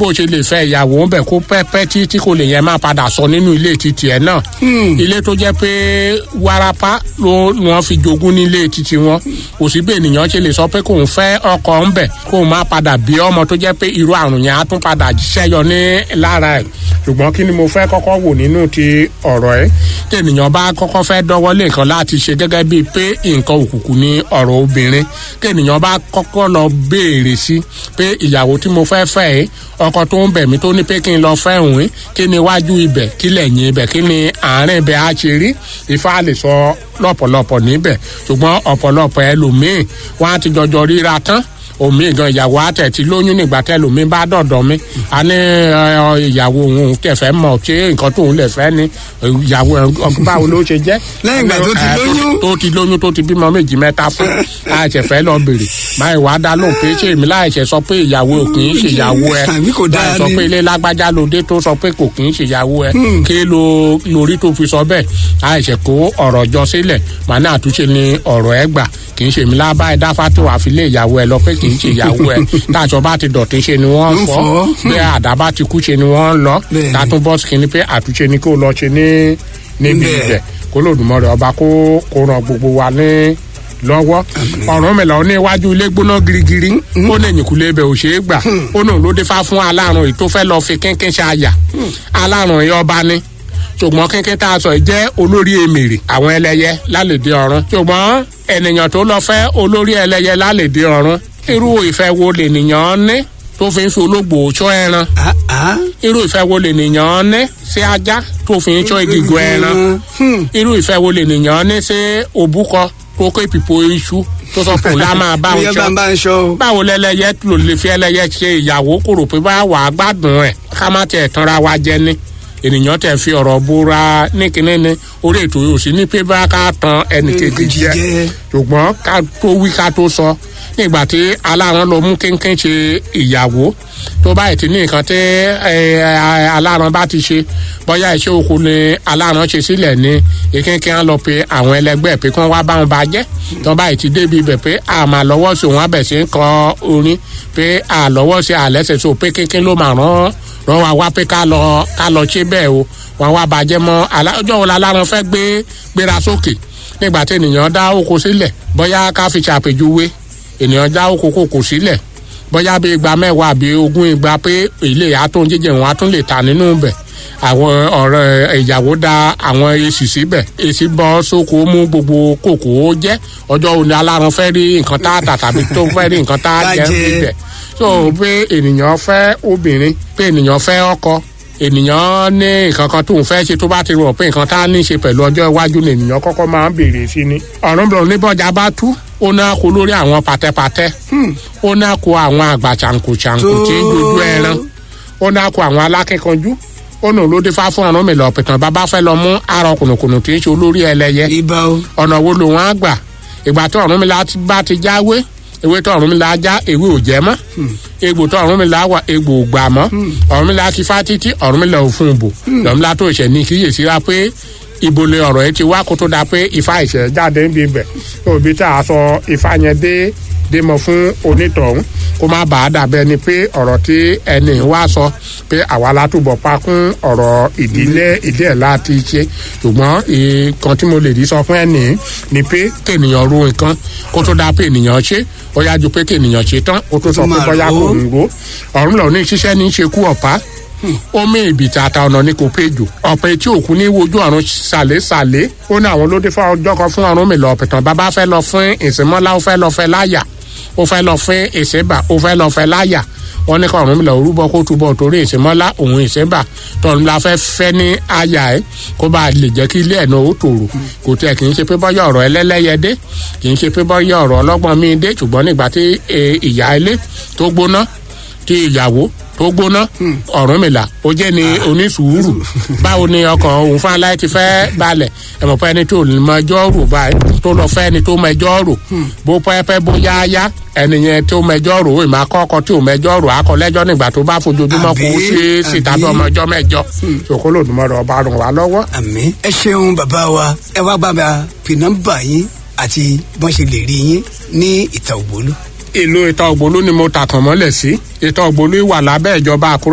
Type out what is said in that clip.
bó ṣe lè fẹ́ ìyàwó ń bẹ̀ kó pẹ́pẹ́ tí tí kò lè yẹn máa padà sọ nínú ilé títì ẹ̀ náà ilé tó jẹ́ pé warapa ló ni wọ́n fi jogún nílé títì wọn kò sí bẹ́ẹ̀ nìyẹn ṣe lè sọ pé kóun fẹ́ ọkọ ń bẹ̀ kóun má padà bí ọmọ tó jẹ́ pé irú àrùn yẹn á tún padà ṣẹ́yọ ní lára ẹ̀ ṣùgbọ́n kí ni mo fẹ́ kọ́kọ́ wò nínú ti ọ̀rọ̀ ẹ̀ tí ènìyàn bá kọ́kọ́ fẹ́ dọ́wọ́ lé nǹkan láti ṣe gẹ́gẹ́ bíi pé nǹkan òkùnkùn ní ọ̀rọ̀ obìnrin tí ènìyàn bá kọ́kọ́ lọ béèrè sí pé ìyàwó tí mo fẹ́ fẹ́ ẹ́ ọkọ tó ń bẹ̀ mí tó ní pé kí n lọ fẹ́ òun kí ni iwájú ibẹ̀ kí lẹ́yìn ibẹ̀ kí ni àárín ibẹ̀ á ṣe rí ifá lè sọ lọ́pọ̀lọpọ̀ níbẹ̀ ṣùgbọ́n ọ̀pọ̀lọpọ̀ ẹlòmíì wọ́n á ti jọjọ ríra tán omi gan ìyàwó àtẹ tí lóyún nígbà tẹlómi bá dọ̀dọ̀ mi a ní ìyàwó òun tẹ̀fẹ́ mọ̀ ṣé nǹkan tóun lè fẹ́ ni ìyàwó báwo ló ṣe jẹ́. lẹ́yìn ìgbà tó ti lóyún. tó ti lóyún tó ti bímọ méjì mẹ́ta fún láìṣẹ̀ fẹ́ lọ bèrè báyìí wàá dá lóhùn pé ṣé èmi láìṣẹ̀ sọ pé ìyàwó ò kì í ṣe ìyàwó ẹ Àbí kò dáa láì sọ ni. pé ilé lágbájá lóde tó sọ pé kò kì í ṣe ìyàwó ẹ kí ló lórí tó fi sọ bẹ́ẹ̀ láìṣẹ̀ kó ọ̀rọ̀ jọ sílẹ̀ màá ní àtúnṣe ni ọ̀rọ̀ ẹ gbà kì í ṣe mi lábá ẹ dáfá tó wàá fi lé ìyàwó ẹ lọ pé kì í ṣe ìyàwó ẹ táàṣọ bá ti dọ̀tí ṣe ni wọ́n Ń fọ́ fọ́. bí àdá bá ti kú ṣe ni wọ́n lọ Bẹ́ẹ̀ni. tàtún bọ́ọ̀sì kìíní pé àtúnṣe ni kó lọ ṣe ní níbi Bẹ́ẹ̀. ibẹ̀ kó lòdùmọ̀rẹ́ ọba kó kó ran gbogbo wa ní lọ́wọ́ ọ̀run mi lọ ní iwájú ilé gbóná girigiri ó ní ẹ̀yìnkùlé ibẹ̀ ò ṣeé gbà ó náà ló dé fá fún alárùn èyí tó fẹ́ lọ fi kínkín ṣáàyà alárùn yìí ọba ní ṣùgbọ́n kínkín tá a sọ yìí jẹ́ olórí èmèrè àwọn ẹlẹ́yẹ lálẹ́dẹ ọ̀run ṣùgbọ́n ènìyàn tó lọ fẹ́ olórí ẹlẹ́yẹ lálẹ́dẹ ọ̀run irú ìfẹ́ wo lènìyàn ní tó fi ń fi ológbò ṣọ́ ẹran Ah, ah. irú ìfẹ́ wo lènìyàn ní sí ajá tó fi ń ṣọ́ ìgìgò ẹran Hmm. irú ìfẹ́ wo lènìyàn ní sí òbúkọ tó kó ìpìpò iṣu tó sọ pé òun lá máa bá òun bóyá bá ṣọ́ ń bá ń ṣọ́ o. báwo lẹlẹyẹ ló lè fi ẹlẹyẹ ṣe ìyàwó kó rò pé bá wà á gbádùn ẹ ká má tiẹ̀ tanra wa jẹ ni ènìyàn tẹ̀ fi ọ̀rọ̀ búra ní kinní ni orí ètò yóò sí ní pé bá ká tan ẹnìkejì jẹ jẹ. ṣùgbọ́n ká tó wí ká tó sọ nígbà tí aláran lọ mú kínkín ṣe ìyàwó tó báyìí ti ní nǹkan tí ẹ, ẹ, aláran bá ti ṣe bóyá iṣẹ́ oko ni aláran ṣe sílẹ̀ ni ìkínkín á lọ pe àwọn ẹlẹgbẹ́ pé kí wọ́n wá bá wọn bá jẹ́ tó báyìí ti débi ibẹ̀ pé àmà lọ́wọ́ sí òun abẹ̀ sí ń kọ orin pé àlọ́wọ́ sí àlẹ́sẹ̀ sí o pé kínkín ló máa rán rán wa wá pé ká lọ ká lọ ṣe bẹ́ẹ̀ o wọn wá bàjẹ́ mọ́ alá- ọjọ́ wo la aláran fẹ́ gbé gbéra sókè nígbà tí ènìyàn dá oko sílẹ̀ bóyá ká fi ṣàpèjúwe ènìyàn dá oko kòkò sílẹ̀ bóyá bí igba mẹ́wàá àbí ogún igba pé ilé àtún jíjẹ wọn á tún lè ta nínú bẹ̀ àwọn ọ̀rẹ́ ìyàwó da àwọn èsì síbẹ̀ èsì bọ́ sóko mú gbogbo kòkó jẹ́ ọjọ́ òní aláran fẹ́ rí nǹkan tá a tà tàbí tó fẹ́ rí nǹkan tá a Tá jẹ́ jẹ. níbẹ̀ so pé ènìyàn fẹ́ obìnrin pé ènìyàn fẹ́ ọkọ ènìyàn ní nǹkan kan tóun fẹ́ ṣe tó bá ti rò pé nǹkan tá a ní ṣe pẹ̀lú ọjọ́ iwájú ni ènìyàn kọ́kọ́ máa ń béèrè sí ni ọ̀run bẹ̀rù níbọ̀jà bá tú ó náà kó lórí àwọn pàtẹ́pàtẹ́ ó náà kó àwọn àgbà ṣàǹkóṣàǹkó tí ń dojú ẹran ó náà kó àwọn alákẹ́kọ̀ọ́jú ó nù ló dé fá fún ọ̀run mi lọ pìtàn bàbá fẹ́ lọ mú àrọ kùnùkùnù tí ń ṣe olórí ẹlẹ́yẹ ibà o. ọ̀nà wo lòun á gbà ìgbà tó ọ̀run mi la ti bá ti jáwé ewé tó ọ̀run mi la já ewé ò jẹ́ mọ́ egbò tó ọ̀run mi la wà egbò ò gbà mọ́ ọ̀run mi la ti fá títí ọ̀run mi la ò fún un bò ọ̀run mi la tó ìṣẹ̀ ní kíyèsí ra pé ibo lè ọ̀rọ̀ yẹn ti wá kó tó da pé ifá ìṣẹ̀ jáde ń bí bẹ̀ òbí tá a sọ ifá yẹn dé dé mọ fún onítọ̀hún kó má bàa dàbẹ́ ni pé ọ̀rọ̀ tí ẹni wá sọ pé àwa látúbọ̀ pa kún ọ̀rọ̀ ìdílé ìdí ẹ̀ láti ṣe ṣùgbọ́n nǹkan tí mo lè rí sọ fún ẹni ni pé kéènìyàn ro nǹkan kó tó dáa pé ènìyàn ṣe ó yá ju pé kéènìyàn ṣe tán kó tó sọ pé máa bóyá rò ó. kò ń ro ọ̀run lọ ní ṣiṣẹ́ ní í ṣe kú ọ̀pá omi ìbìtà àtà ọ̀nà ní kò péjò ọ̀pẹ tí òkú ní wojú ọ̀run sàlésàlé ó ní àwọn olóde fún ọjọ́ kan fún ọ̀run mi lọ ọ̀pẹ̀tàn bàbá fẹ́ lọ fún ìsìnmọ́lá ó fẹ́ lọ fẹ́ láyà ó fẹ́ lọ fún ìsìnbà ó fẹ́ lọ fẹ́ láyà wọ́n ní kọ́ ọ̀run mi lọ orúbọ kó túbọ̀ torí ìsìnmọ́lá òun ìsìnbà tọ́run la fẹ́ fẹ́ ní àyà ẹ̀ kó bá lè jẹ́ kí ilé ẹ̀ náà ó tòrò kò tẹ̀ kì í ṣe pé bọ́yá ọ̀rọ̀ ẹlẹ́lẹ́yẹ dé kì í ṣe pé bọ́yá ọ̀rọ̀ ọlọ́gbọ́n mi dé ṣùgbọ́n nígbà tí eh, ìyá ilé tó gbóná tí ìyàwó tó gbóná ọ̀rúnmìlà ó jẹ́ ni onísùúrù báwo ni ọkọ̀ òun fún aláì ti fẹ́ balẹ̀ ẹ̀mọ̀ pé ẹni tó mọ ẹjọ́ rò báyìí tó lọ fẹ́ ẹni tó mọ ẹjọ́ rò bó pẹ́pẹ́ bó yáyá ẹni yẹn tó mọ ẹjọ́ rò ìmọ̀ akọ́kọ́ tí ò mọ ẹjọ́ rò akọ́lẹ́jọ́ nígbà tó bá fojoojúmọ́ kó Àbí, sí síta bí àbí. ọmọ ẹjọ́ mẹ́jọ ṣòkòlò òdùmọ̀rọ̀ ọba rùn wá lọ́wọ́ àmì ẹ ṣeun bàbá wa ẹ wá bá mi fi nọ́mbà yín àti bọ́n ṣe lè rí yín ní ìta ògbólú. ìlú ìta ògbólú ni mo tàkàn mọ́lẹ̀ sí ìta ògbólú wà lábẹ́ ìjọba àkúrẹ́